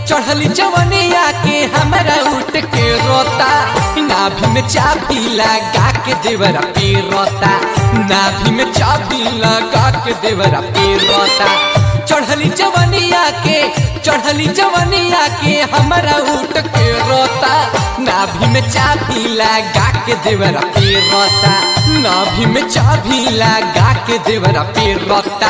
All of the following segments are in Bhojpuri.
चढ़ली जवनिया के हमरा उठ के रोता नाभि में चाबी लगा के देवरा पे रोता नाभि में चाबी लगा के देवरा पे रोता चढ़ली जवनिया के चढ़ली जवनिया के हमरा उठ के रोता नाभि में चाबी लगा के देवरा पे रोता नाभि में चाबी लगा के देवरा पे रोता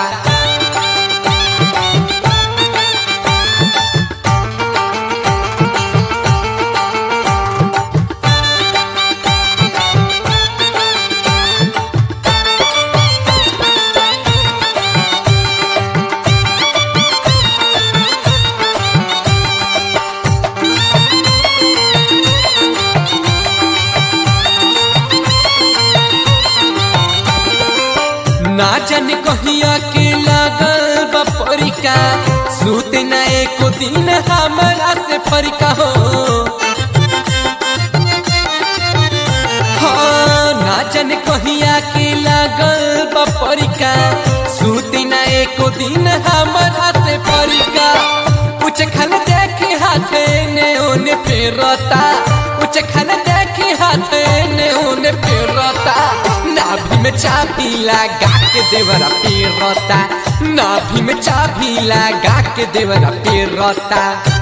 ना जाने कहिया के लागल बपरिका सूते न एको दिन हमरा से फरिका हो हाँ, ना जाने कहिया के लागल बपरिका सूते न एको दिन हमरा से फरिका कुछ खान देखे हाथे ने ओने फेरता कुछ खान देखे हाथे ने ओने फेरता नाभि में चाबी लगा के देवरा पेरता नाभि में चाबी लगा के देवरा पेरता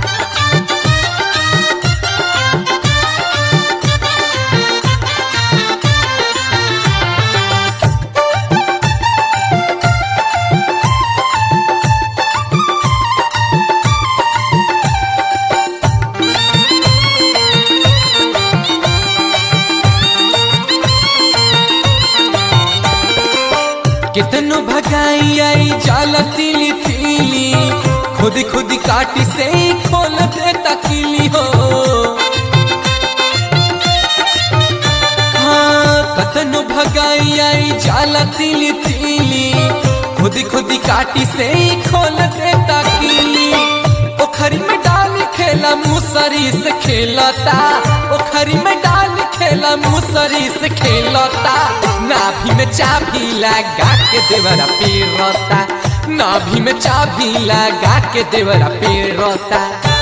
कितनो भगाई आई जाला तिली तिली खुद खुद काटी से ही खोल देता किली हो हाँ कतनो भगाई आई जाला तिली तिली खुद खुद काटी से ही खोल देता किली ओखरी में डाल खेला मुसरी से खेलता ओखरी में डाल खेला मुसरी से खेलता नाभि में चाबी लगा के देवरा पेरता नाभि में चाबी लगा के देवरा पेरता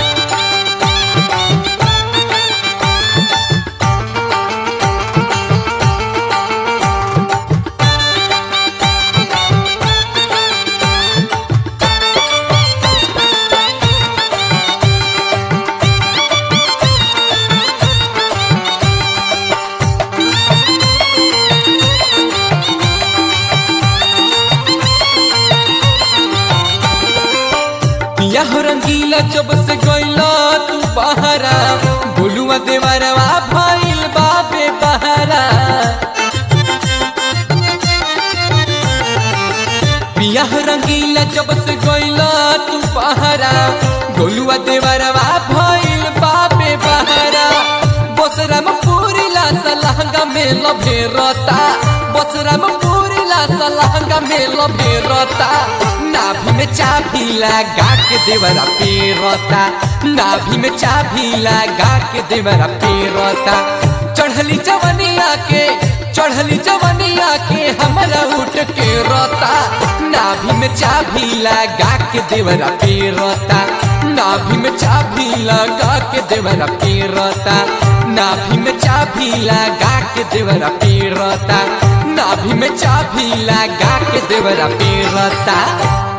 पिया हो रंगीला जब से गइला तू बहरा बोलुआ देवरवा भइल बाबे बहरा पिया हो रंगीला जब से गइला तू बहरा गोलुआ देवरवा भइल बाबे बहरा बसरा में पूरी ला सलहंगा में लभेरता बसरा में पूरी ला सलहंगा में लभेरता नाभि में चाबी लगा के देवरा पेरता नाभि में चाबी लगा के देवरा पेरता चढ़ली जवनिया के चढ़ली जवनिया के हमरा उठ के रोता नाभि में चाबी लगा के देवरा पेरता नाभि में चाबी लगा के देवरा पेरता नाभि में चाबी लगा के देवरा पेरता नाभि में चाबी लगा के देवरा पेरता